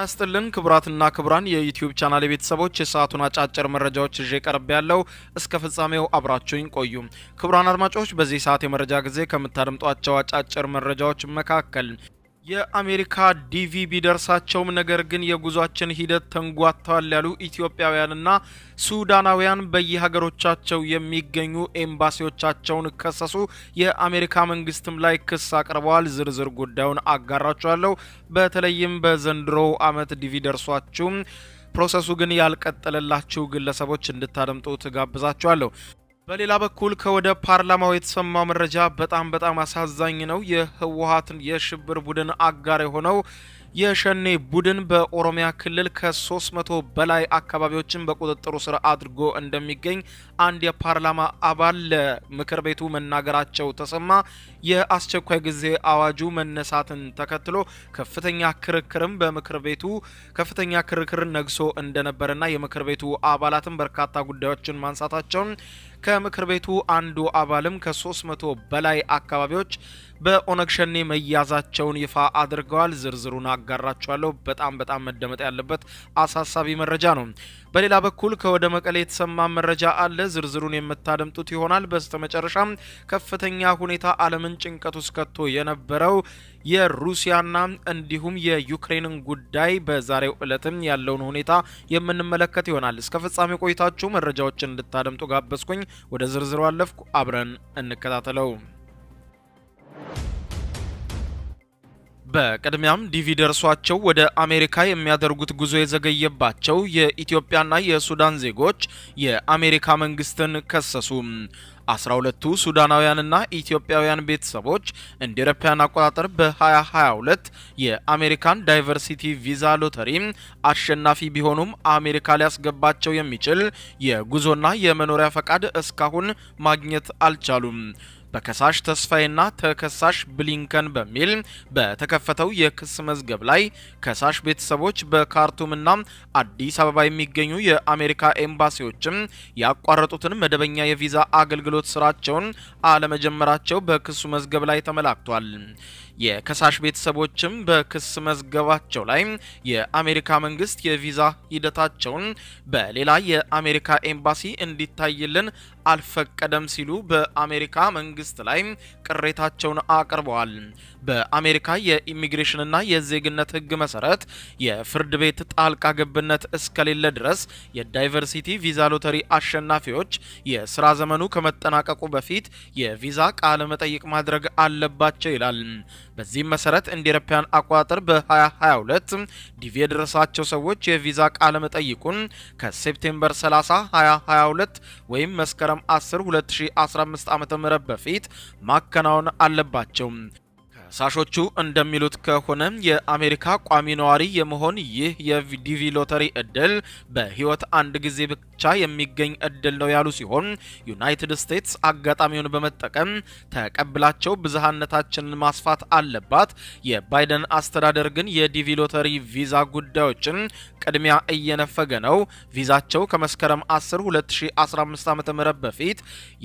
ይስጥልን ክቡራትና ክቡራን የዩቲዩብ ቻናል ቤተሰቦች የሰዓቱን አጫጭር መረጃዎች ይዤ ቀርብ ያለው እስከ ፍጻሜው አብራችሁኝ ቆዩ። ክቡራን አድማጮች በዚህ ሰዓት የመረጃ ጊዜ ከምታደምጧቸው አጫጭር መረጃዎች መካከል የአሜሪካ ዲቪ ቢደርሳቸውም ነገር ግን የጉዟችን ሂደት ተንጓተዋል ያሉ ኢትዮጵያውያንና ሱዳናውያን በየሀገሮቻቸው የሚገኙ ኤምባሲዎቻቸውን ከሰሱ። የአሜሪካ መንግስትም ላይ ክስ አቅርበዋል። ዝርዝር ጉዳዩን አጋራችኋለሁ። በተለይም በዘንድሮው ዓመት ዲቪ ደርሷችሁም ፕሮሰሱ ግን ያልቀጠለላችሁ ግለሰቦች እንድታደምጡ ትጋብዛችኋለሁ። በሌላ በኩል ከወደ ፓርላማው የተሰማው መረጃ በጣም በጣም አሳዛኝ ነው። የህወሀትን የሽብር ቡድን አጋር የሆነው የሸኔ ቡድን በኦሮሚያ ክልል ከ300 በላይ አካባቢዎችን በቁጥጥሩ ስር አድርጎ እንደሚገኝ አንድ የፓርላማ አባል ለምክር ቤቱ መናገራቸው ተሰማ። የአስቸኳይ ጊዜ አዋጁ መነሳትን ተከትሎ ከፍተኛ ክርክርም በምክር ቤቱ ከፍተኛ ክርክር ነግሶ እንደነበረና የምክር ቤቱ አባላትም በርካታ ጉዳዮችን ማንሳታቸውን ከምክር ቤቱ አንዱ አባልም ከ300 በላይ አካባቢዎች በኦነግ ሸኔ መያዛቸውን ይፋ አድርገዋል። ዝርዝሩን አጋራችኋለሁ። በጣም በጣም መደመጥ ያለበት አሳሳቢ መረጃ ነው። በሌላ በኩል ከወደ መቀሌ የተሰማ መረጃ አለ። ዝርዝሩን የምታደምጡት ይሆናል። በስተመጨረሻም ከፍተኛ ሁኔታ ዓለምን ጭንቀት ውስጥ ከቶ የነበረው የሩሲያና እንዲሁም የዩክሬንን ጉዳይ በዛሬው ዕለትም ያለውን ሁኔታ የምንመለከት ይሆናል። እስከ ፍጻሜ ቆይታችሁ መረጃዎችን እንድታደምጡ ጋበዝኩኝ። ወደ ዝርዝሩ አለፍኩ። አብረን እንከታተለው። በቅድሚያም ዲቪ ደርሷቸው ወደ አሜሪካ የሚያደርጉት ጉዞ የዘገየባቸው የኢትዮጵያና የሱዳን ዜጎች የአሜሪካ መንግስትን ከሰሱ። አስራ ሁለቱ ሱዳናውያንና ኢትዮጵያውያን ቤተሰቦች እንደ አውሮፓውያን አቆጣጠር በ2022 የአሜሪካን ዳይቨርሲቲ ቪዛ ሎተሪ አሸናፊ ቢሆኑም አሜሪካ ሊያስገባቸው የሚችል የጉዞና የመኖሪያ ፈቃድ እስካሁን ማግኘት አልቻሉም። በከሳሽ ተስፋዬና ተከሳሽ ብሊንከን በሚል በተከፈተው የክስ መዝገብ ላይ ከሳሽ ቤተሰቦች በካርቱምና አዲስ አበባ የሚገኙ የአሜሪካ ኤምባሲዎችም ያቋረጡትን መደበኛ የቪዛ አገልግሎት ስራቸውን አለመጀመራቸው በክሱ መዝገብ ላይ ተመላክቷል። የከሳሽ ቤተሰቦችም በክስ መዝገባቸው ላይ የአሜሪካ መንግስት የቪዛ ሂደታቸውን በሌላ የአሜሪካ ኤምባሲ እንዲታይልን አልፈቀደም ሲሉ በአሜሪካ መንግስት ላይ ቅሬታቸውን አቅርበዋል። በአሜሪካ የኢሚግሬሽንና የዜግነት ሕግ መሰረት የፍርድ ቤት ጣልቃ ገብነት እስከሌለ ድረስ የዳይቨርሲቲ ቪዛ ሎተሪ አሸናፊዎች የስራ ዘመኑ ከመጠናቀቁ በፊት የቪዛ ቃለ መጠይቅ ማድረግ አለባቸው ይላል። በዚህም መሰረት እንደ አውሮፓውያን አቆጣጠር በ2022 ዲቪ የደረሳቸው ሰዎች የቪዛ ቃለ መጠይቁን ከሴፕቴምበር 30 2022 ወይም መስከረም 10 2015 ዓ.ም በፊት ማከናወን አለባቸው። ከሳሾቹ እንደሚሉት ከሆነ የአሜሪካ ቋሚ ነዋሪ የመሆን ይህ የዲቪ ሎተሪ እድል በህይወት አንድ ጊዜ ብቻ የሚገኝ እድል ነው ያሉ ሲሆን ዩናይትድ ስቴትስ አጋጣሚውን በመጠቀም ተቀብላቸው ብዝሃነታችንን ማስፋት አለባት። የባይደን አስተዳደር ግን የዲቪ ሎተሪ ቪዛ ጉዳዮችን ቅድሚያ እየነፈገ ነው። ቪዛቸው ከመስከረም 10 2015 ዓ.ም በፊት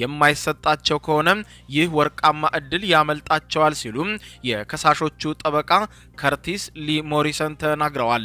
የማይሰጣቸው ከሆነ ይህ ወርቃማ እድል ያመልጣቸዋል ሲሉ የከሳሾቹ ጠበቃ ከርቲስ ሊ ሞሪሰን ተናግረዋል።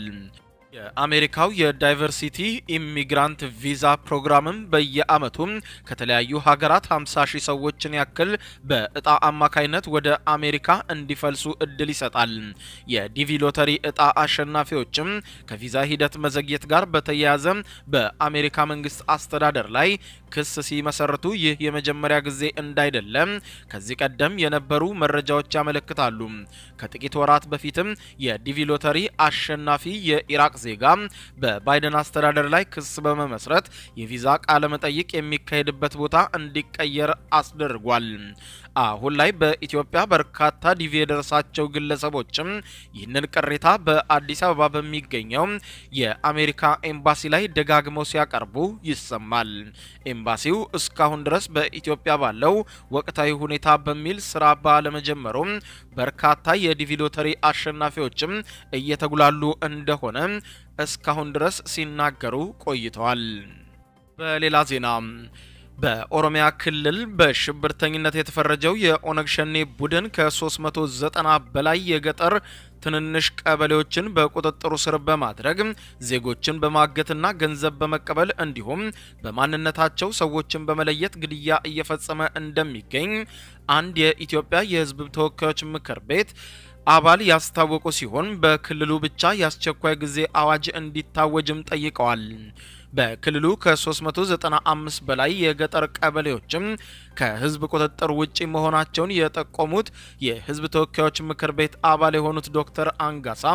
የአሜሪካው የዳይቨርሲቲ ኢሚግራንት ቪዛ ፕሮግራምም በየአመቱም ከተለያዩ ሀገራት 50 ሺህ ሰዎችን ያክል በእጣ አማካይነት ወደ አሜሪካ እንዲፈልሱ እድል ይሰጣል። የዲቪ ሎተሪ እጣ አሸናፊዎችም ከቪዛ ሂደት መዘግየት ጋር በተያያዘ በአሜሪካ መንግስት አስተዳደር ላይ ክስ ሲመሰርቱ ይህ የመጀመሪያ ጊዜ እንዳይደለም ከዚህ ቀደም የነበሩ መረጃዎች ያመለክታሉ። ከጥቂት ወራት በፊትም የዲቪ ሎተሪ አሸናፊ የኢራቅ ዜጋ በባይደን አስተዳደር ላይ ክስ በመመስረት የቪዛ ቃለ መጠይቅ የሚካሄድበት ቦታ እንዲቀየር አስደርጓል። አሁን ላይ በኢትዮጵያ በርካታ ዲቪ የደረሳቸው ግለሰቦችም ይህንን ቅሬታ በአዲስ አበባ በሚገኘው የአሜሪካ ኤምባሲ ላይ ደጋግመው ሲያቀርቡ ይሰማል። ኤምባሲው እስካሁን ድረስ በኢትዮጵያ ባለው ወቅታዊ ሁኔታ በሚል ስራ ባለመጀመሩም በርካታ የዲቪ ሎተሪ አሸናፊዎችም እየተጉላሉ እንደሆነ እስካሁን ድረስ ሲናገሩ ቆይተዋል። በሌላ ዜና በኦሮሚያ ክልል በሽብርተኝነት የተፈረጀው የኦነግ ሸኔ ቡድን ከ390 በላይ የገጠር ትንንሽ ቀበሌዎችን በቁጥጥሩ ስር በማድረግ ዜጎችን በማገትና ገንዘብ በመቀበል እንዲሁም በማንነታቸው ሰዎችን በመለየት ግድያ እየፈጸመ እንደሚገኝ አንድ የኢትዮጵያ የሕዝብ ተወካዮች ምክር ቤት አባል ያስታወቁ ሲሆን በክልሉ ብቻ የአስቸኳይ ጊዜ አዋጅ እንዲታወጅም ጠይቀዋል። በክልሉ ከ395 በላይ የገጠር ቀበሌዎችም ከህዝብ ቁጥጥር ውጪ መሆናቸውን የጠቆሙት የህዝብ ተወካዮች ምክር ቤት አባል የሆኑት ዶክተር አንጋሳ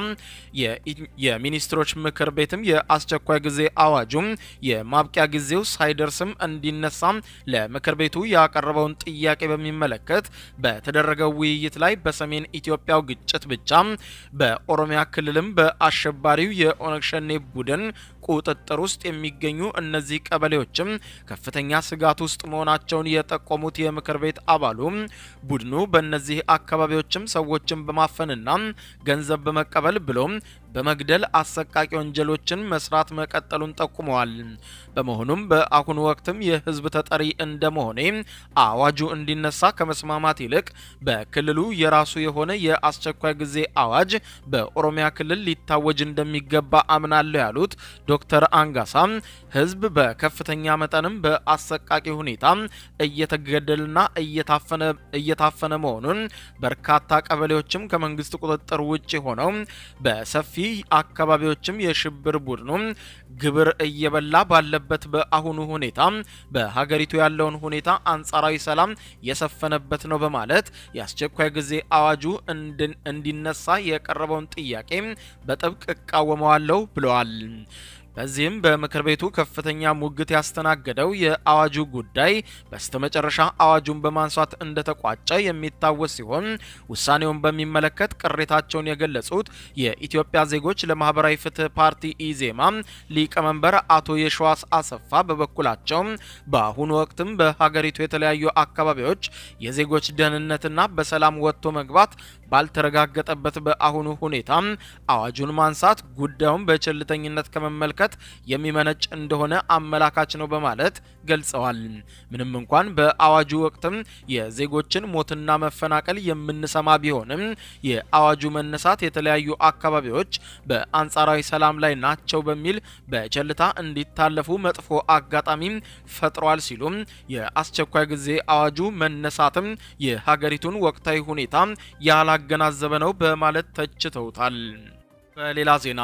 የሚኒስትሮች ምክር ቤትም የአስቸኳይ ጊዜ አዋጁም የማብቂያ ጊዜው ሳይደርስም እንዲነሳ ለምክር ቤቱ ያቀረበውን ጥያቄ በሚመለከት በተደረገው ውይይት ላይ በሰሜን ኢትዮጵያው ግጭት ብቻ በኦሮሚያ ክልልም በአሸባሪው የኦነግ ሸኔ ቡድን ቁጥጥር ውስጥ የሚገኙ እነዚህ ቀበሌዎችም ከፍተኛ ስጋት ውስጥ መሆናቸውን የጠቆሙት የምክር ቤት አባሉ ቡድኑ በእነዚህ አካባቢዎችም ሰዎችን በማፈንና ገንዘብ በመቀበል ብሎም በመግደል አሰቃቂ ወንጀሎችን መስራት መቀጠሉን ጠቁመዋል። በመሆኑም በአሁኑ ወቅትም የህዝብ ተጠሪ እንደመሆኔ አዋጁ እንዲነሳ ከመስማማት ይልቅ በክልሉ የራሱ የሆነ የአስቸኳይ ጊዜ አዋጅ በኦሮሚያ ክልል ሊታወጅ እንደሚገባ አምናለሁ ያሉት ዶክተር አንጋሳ ህዝብ በከፍተኛ መጠንም በአሰቃቂ ሁኔታ እየተገደልና እየታፈነ መሆኑን በርካታ ቀበሌዎችም ከመንግስት ቁጥጥር ውጭ ሆነው በሰፊ አካባቢዎችም የሽብር ቡድኑ ግብር እየበላ ባለበት በአሁኑ ሁኔታ በሀገሪቱ ያለውን ሁኔታ አንጻራዊ ሰላም የሰፈነበት ነው በማለት የአስቸኳይ ጊዜ አዋጁ እንዲነሳ የቀረበውን ጥያቄ በጥብቅ እቃወመዋለሁ ብለዋል። በዚህም በምክር ቤቱ ከፍተኛ ሙግት ያስተናገደው የአዋጁ ጉዳይ በስተመጨረሻ አዋጁን በማንሳት እንደተቋጨ የሚታወስ ሲሆን ውሳኔውን በሚመለከት ቅሬታቸውን የገለጹት የኢትዮጵያ ዜጎች ለማህበራዊ ፍትህ ፓርቲ ኢዜማ ሊቀመንበር አቶ የሸዋስ አሰፋ በበኩላቸው በአሁኑ ወቅትም በሀገሪቱ የተለያዩ አካባቢዎች የዜጎች ደህንነትና በሰላም ወጥቶ መግባት ባልተረጋገጠበት በአሁኑ ሁኔታ አዋጁን ማንሳት ጉዳዩን በቸልተኝነት ከመመልከት የሚመነጭ እንደሆነ አመላካች ነው በማለት ገልጸዋል። ምንም እንኳን በአዋጁ ወቅትም የዜጎችን ሞትና መፈናቀል የምንሰማ ቢሆንም የአዋጁ መነሳት የተለያዩ አካባቢዎች በአንጻራዊ ሰላም ላይ ናቸው በሚል በቸልታ እንዲታለፉ መጥፎ አጋጣሚ ፈጥሯል ሲሉም የአስቸኳይ ጊዜ አዋጁ መነሳትም የሀገሪቱን ወቅታዊ ሁኔታ ያላገናዘበ ነው በማለት ተችተውታል። በሌላ ዜና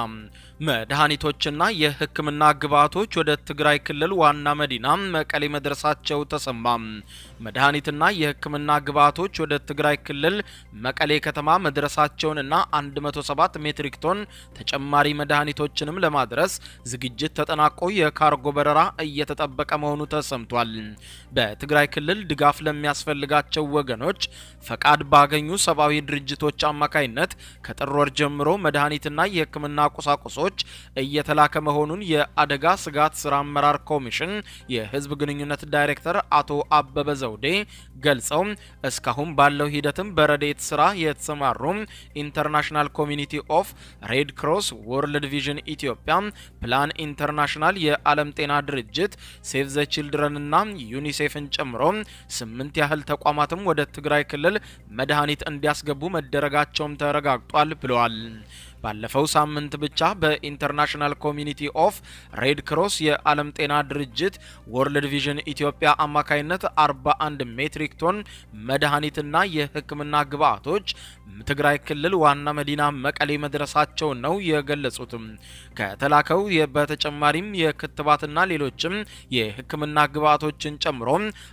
መድኃኒቶችና የሕክምና ግብዓቶች ወደ ትግራይ ክልል ዋና መዲና መቀሌ መድረሳቸው ተሰማ። መድኃኒትና የሕክምና ግብዓቶች ወደ ትግራይ ክልል መቀሌ ከተማ መድረሳቸውንና 107 ሜትሪክ ቶን ተጨማሪ መድኃኒቶችንም ለማድረስ ዝግጅት ተጠናቆ የካርጎ በረራ እየተጠበቀ መሆኑ ተሰምቷል። በትግራይ ክልል ድጋፍ ለሚያስፈልጋቸው ወገኖች ፈቃድ ባገኙ ሰብአዊ ድርጅቶች አማካይነት ከጥር ወር ጀምሮ መድኃኒትና የሕክምና ቁሳቁሶች እየተላከ መሆኑን የአደጋ ስጋት ስራ አመራር ኮሚሽን የህዝብ ግንኙነት ዳይሬክተር አቶ አበበ ዘውዴ ገልጸው እስካሁን ባለው ሂደትም በረዴት ስራ የተሰማሩ ኢንተርናሽናል ኮሚኒቲ ኦፍ ሬድ ክሮስ፣ ወርልድ ቪዥን ኢትዮጵያ፣ ፕላን ኢንተርናሽናል፣ የዓለም ጤና ድርጅት፣ ሴቭ ዘ ቺልድረን እና ዩኒሴፍን ጨምሮ ስምንት ያህል ተቋማትም ወደ ትግራይ ክልል መድኃኒት እንዲያስገቡ መደረጋቸውም ተረጋግጧል ብለዋል። ባለፈው ሳምንት ብቻ በኢንተርናሽናል ኮሚኒቲ ኦፍ ሬድ ክሮስ የዓለም ጤና ድርጅት ወርልድ ቪዥን ኢትዮጵያ አማካይነት 41 ሜትሪክ ቶን መድኃኒትና የሕክምና ግብዓቶች ትግራይ ክልል ዋና መዲና መቀሌ መድረሳቸውን ነው የገለጹትም። ከተላከው በተጨማሪም የክትባትና ሌሎችም የሕክምና ግብዓቶችን ጨምሮ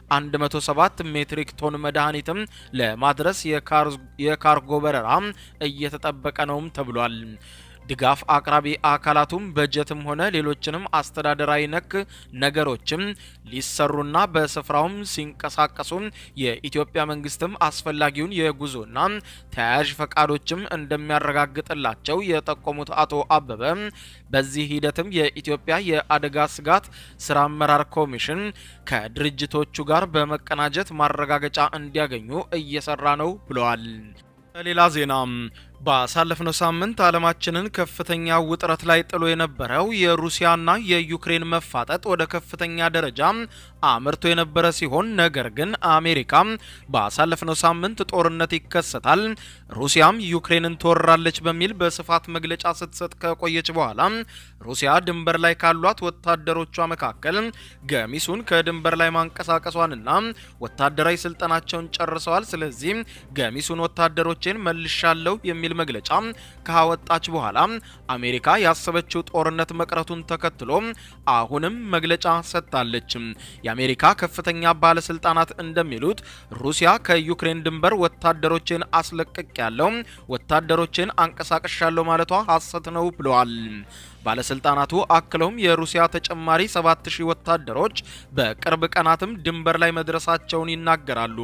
107 ሜትሪክ ቶን መድኃኒትም ለማድረስ የካርጎ በረራ እየተጠበቀ ነውም ተብሏል። ድጋፍ አቅራቢ አካላቱም በጀትም ሆነ ሌሎችንም አስተዳደራዊ ነክ ነገሮችም ሊሰሩና በስፍራውም ሲንቀሳቀሱ የኢትዮጵያ መንግስትም አስፈላጊውን የጉዞና ተያያዥ ፈቃዶችም እንደሚያረጋግጥላቸው የጠቆሙት አቶ አበበ በዚህ ሂደትም የኢትዮጵያ የአደጋ ስጋት ስራ አመራር ኮሚሽን ከድርጅቶቹ ጋር በመቀናጀት ማረጋገጫ እንዲያገኙ እየሰራ ነው ብለዋል። በሌላ ዜና ባሳለፍነው ሳምንት ዓለማችንን ከፍተኛ ውጥረት ላይ ጥሎ የነበረው የሩሲያና የዩክሬን መፋጠጥ ወደ ከፍተኛ ደረጃ አምርቶ የነበረ ሲሆን ነገር ግን አሜሪካ ባሳለፍነው ሳምንት ጦርነት ይከሰታል፣ ሩሲያም ዩክሬንን ትወራለች በሚል በስፋት መግለጫ ስትሰጥ ከቆየች በኋላ ሩሲያ ድንበር ላይ ካሏት ወታደሮቿ መካከል ገሚሱን ከድንበር ላይ ማንቀሳቀሷንና ወታደራዊ ስልጠናቸውን ጨርሰዋል፣ ስለዚህ ገሚሱን ወታደሮችን መልሻለሁ የሚል መግለጫ ካወጣች በኋላ አሜሪካ ያሰበችው ጦርነት መቅረቱን ተከትሎ አሁንም መግለጫ ሰጥታለች። የአሜሪካ ከፍተኛ ባለስልጣናት እንደሚሉት ሩሲያ ከዩክሬን ድንበር ወታደሮችን አስለቅቅ ያለው ወታደሮችን አንቀሳቀሻለሁ ማለቷ ሐሰት ነው ብለዋል። ባለስልጣናቱ አክለውም የሩሲያ ተጨማሪ 7000 ወታደሮች በቅርብ ቀናትም ድንበር ላይ መድረሳቸውን ይናገራሉ።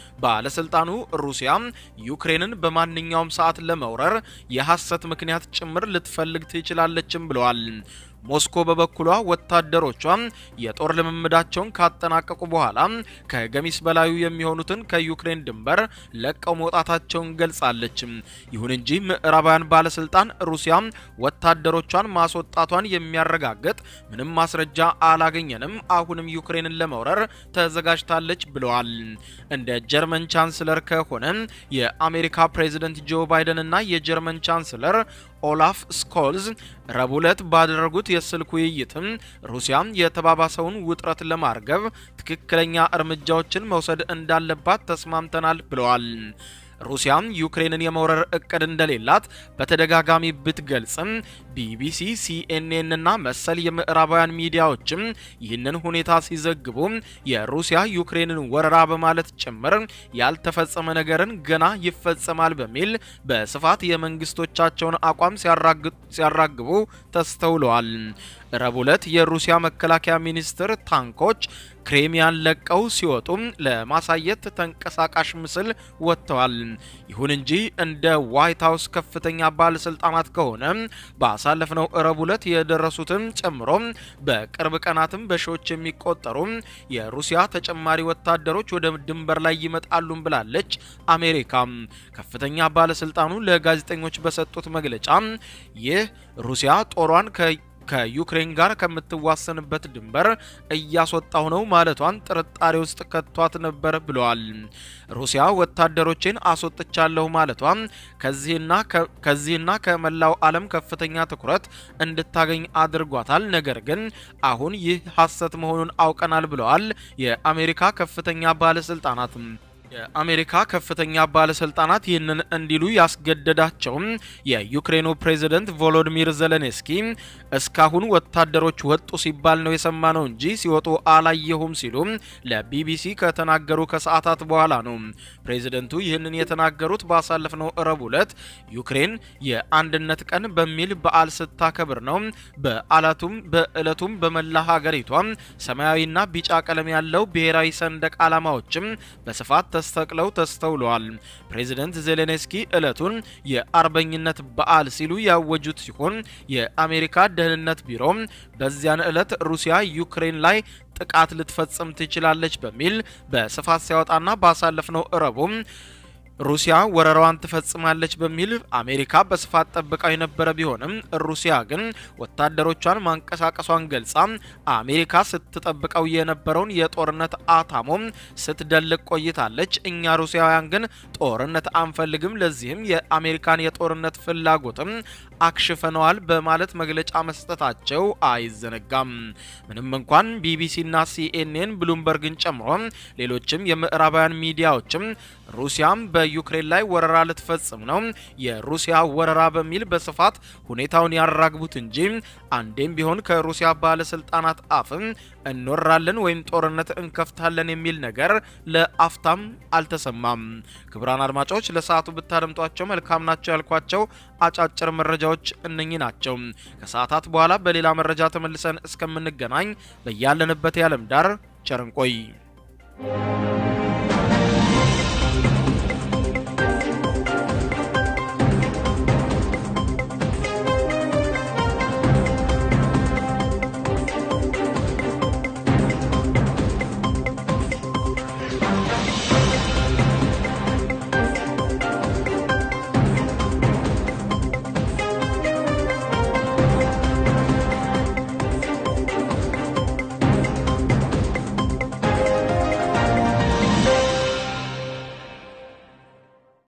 ባለስልጣኑ ሩሲያ ዩክሬንን በማንኛውም ሰዓት ለመውረር የሐሰት ምክንያት ጭምር ልትፈልግ ትችላለችም ብለዋል። ሞስኮ በበኩሏ ወታደሮቿ የጦር ልምምዳቸውን ካጠናቀቁ በኋላ ከገሚስ በላዩ የሚሆኑትን ከዩክሬን ድንበር ለቀው መውጣታቸውን ገልጻለች። ይሁን እንጂ ምዕራባውያን ባለስልጣን ሩሲያ ወታደሮቿን ማስወጣቷን የሚያረጋግጥ ምንም ማስረጃ አላገኘንም፣ አሁንም ዩክሬንን ለመውረር ተዘጋጅታለች ብለዋል። እንደ ጀርመን ቻንስለር ከሆነ የአሜሪካ ፕሬዝደንት ጆ ባይደን እና የጀርመን ቻንስለር ኦላፍ ስኮልዝ ረቡዕ ዕለት ባደረጉት የስልክ ውይይትም ሩሲያ የተባባሰውን ውጥረት ለማርገብ ትክክለኛ እርምጃዎችን መውሰድ እንዳለባት ተስማምተናል ብለዋል። ሩሲያም ዩክሬንን የመውረር እቅድ እንደሌላት በተደጋጋሚ ብትገልጽም ቢቢሲ፣ ሲኤንኤን እና መሰል የምዕራባውያን ሚዲያዎችም ይህንን ሁኔታ ሲዘግቡ የሩሲያ ዩክሬንን ወረራ በማለት ጭምር ያልተፈጸመ ነገርን ገና ይፈጸማል በሚል በስፋት የመንግስቶቻቸውን አቋም ሲያራግቡ ተስተውለዋል። ረቡዕ ዕለት የሩሲያ መከላከያ ሚኒስትር ታንኮች ክሬሚያን ለቀው ሲወጡ ለማሳየት ተንቀሳቃሽ ምስል ወጥተዋል። ይሁን እንጂ እንደ ዋይት ሀውስ ከፍተኛ ባለስልጣናት ከሆነ ባሳለፍነው ረቡዕ ዕለት የደረሱትን ጨምሮ በቅርብ ቀናትም በሺዎች የሚቆጠሩ የሩሲያ ተጨማሪ ወታደሮች ወደ ድንበር ላይ ይመጣሉም ብላለች አሜሪካ። ከፍተኛ ባለስልጣኑ ለጋዜጠኞች በሰጡት መግለጫ ይህ ሩሲያ ጦሯን ከ ከዩክሬን ጋር ከምትዋሰንበት ድንበር እያስወጣው ነው ማለቷን ጥርጣሬ ውስጥ ከቷት ነበር ብለዋል። ሩሲያ ወታደሮችን አስወጥቻለሁ ማለቷ ከዚህና ከመላው ዓለም ከፍተኛ ትኩረት እንድታገኝ አድርጓታል። ነገር ግን አሁን ይህ ሐሰት መሆኑን አውቀናል ብለዋል የአሜሪካ ከፍተኛ ባለስልጣናት። የአሜሪካ ከፍተኛ ባለስልጣናት ይህንን እንዲሉ ያስገደዳቸውም የዩክሬኑ ፕሬዝደንት ቮሎዲሚር ዘለንስኪ እስካሁን ወታደሮች ወጡ ሲባል ነው የሰማነው እንጂ ሲወጡ አላየሁም ሲሉ ለቢቢሲ ከተናገሩ ከሰዓታት በኋላ ነው። ፕሬዝደንቱ ይህንን የተናገሩት ባሳለፍነው ረቡዕ ዕለት ዩክሬን የአንድነት ቀን በሚል በዓል ስታከብር ነው። በዓላቱም በዕለቱም በመላ ሀገሪቷ ሰማያዊና ቢጫ ቀለም ያለው ብሔራዊ ሰንደቅ ዓላማዎችም በስፋት ተስተቅለው ተስተውለዋል። ፕሬዚደንት ዜሌንስኪ ዕለቱን የአርበኝነት በዓል ሲሉ ያወጁት ሲሆን የአሜሪካ ደህንነት ቢሮ በዚያን ዕለት ሩሲያ ዩክሬን ላይ ጥቃት ልትፈጽም ትችላለች በሚል በስፋት ሲያወጣና ባሳለፍነው ረቡዕ ሩሲያ ወረራዋን ትፈጽማለች በሚል አሜሪካ በስፋት ጠብቃው የነበረ ቢሆንም ሩሲያ ግን ወታደሮቿን ማንቀሳቀሷን ገልጻ አሜሪካ ስትጠብቀው የነበረውን የጦርነት አታሞም ስትደልቅ ቆይታለች። እኛ ሩሲያውያን ግን ጦርነት አንፈልግም፣ ለዚህም የአሜሪካን የጦርነት ፍላጎትም አክሽፈነዋል በማለት መግለጫ መስጠታቸው አይዘነጋም። ምንም እንኳን ቢቢሲና ሲኤንኤን ብሉምበርግን ጨምሮ ሌሎችም የምዕራባውያን ሚዲያዎችም ሩሲያም በዩክሬን ላይ ወረራ ልትፈጽም ነው፣ የሩሲያ ወረራ በሚል በስፋት ሁኔታውን ያራግቡት እንጂ አንዴም ቢሆን ከሩሲያ ባለስልጣናት አፍም እንወራለን ወይም ጦርነት እንከፍታለን የሚል ነገር ለአፍታም አልተሰማም። ክቡራን አድማጮች ለሰዓቱ ብታደምጧቸው መልካም ናቸው ያልኳቸው አጫጭር መረጃዎች እነኚህ ናቸው። ከሰዓታት በኋላ በሌላ መረጃ ተመልሰን እስከምንገናኝ በያለንበት የዓለም ዳር ቸር እንቆይ።